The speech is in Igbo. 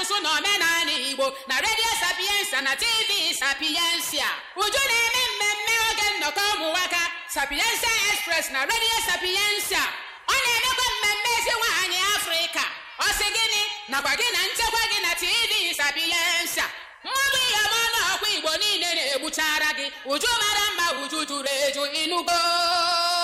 asụsụ na omenala igbo na redio sapiensa na tv sapiensia uju na-eme mmemme oge nnọkọ ụmụnwaka sapiensia express na redio sapiensia ọ na-emekwa mmemme ezi nwaanyị afrịka ọ sị gịnị nakwa gị na nchekwa gị na tv sapiensia mmadụ ihe ọma n'ọkwa igbo niile na-egbuchara gị uju mara mma uju juru eju ịnụgo